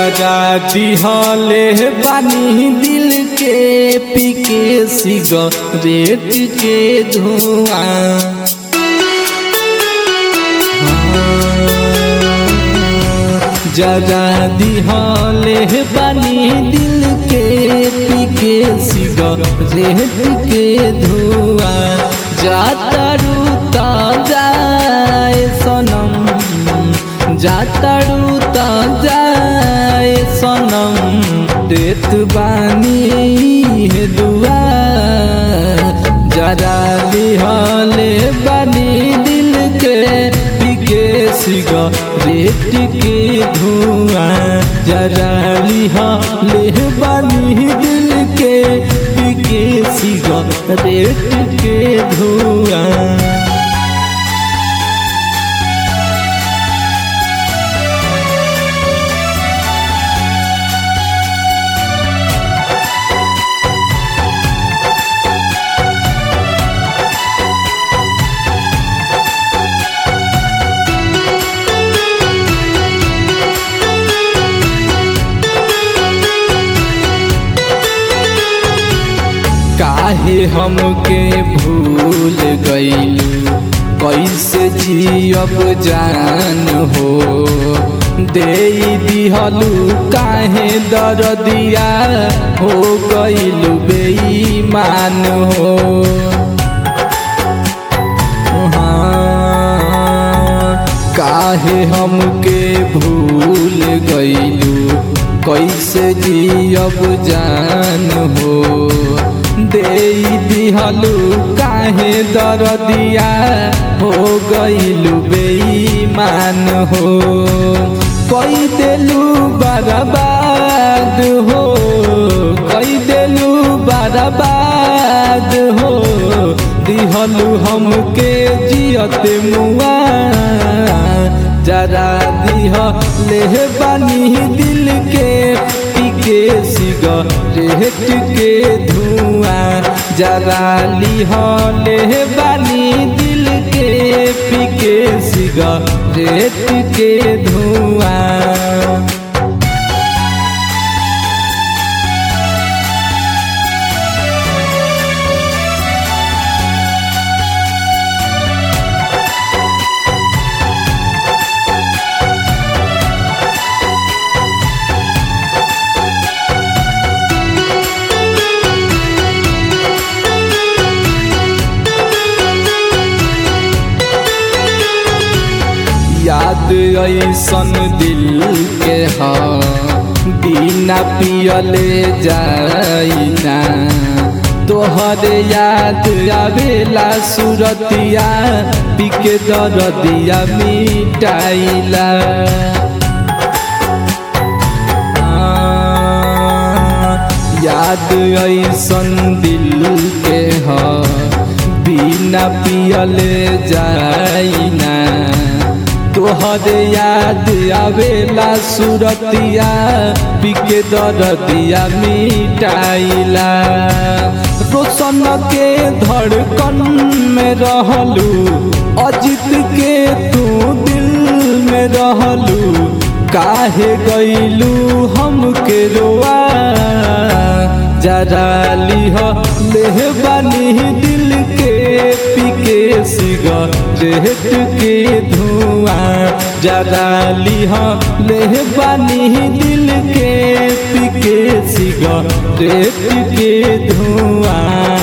जरा दिहले बानी दिल के पीके सिगरेट के धुआं जरा दिहले बानी दिल के पीके सिगरेट के धुआं जाता रूता जाए सनम जाता रूता जाए सनम देत बानी है दुआ जरा लिहले बानी दिल के पीके सिगरेट के धुआं जरा लिहले बानी दिल के पीके सिगरेट के धुआं काहे हमके भूल गईलू कैसे जियब जान हो दे दिहलू काहे दरदिया हो गईलू बेईमान हो हाँ, काहे हमके भूल गईलू कैसे जियब जान हो दे दिहलू काहे दरदिया हो गईलू बेईमान हो कई देलू बर्बाद हो कई देलू बर्बाद हो दिहलू हमके जियत मुआ जरा दिह ले बानी दिल के पीके सिगरेट के धुआं जरा लिह ले बानी दिल के पीके सिगरेट के धुआं याद ऐसन दिल के ह बिना पियले जाइना तोहरे याद आवेला सुरतिया पिके दरदिया मिटाइला याद ऐसन दिल के ह बिना पियले जाइना तोहरे याद आवेला सुरतिया पिके दरदिया मिटाइला रोशन के धड़कन में रहलू अजित के तू दिल में रहलू काहे गईलू हमके रोआ जरा लिह लेहबानी दिल के पीके सिगरेट के धुआं जरा लिह लेहबानी दिल के पीके सिगरेट के धुआं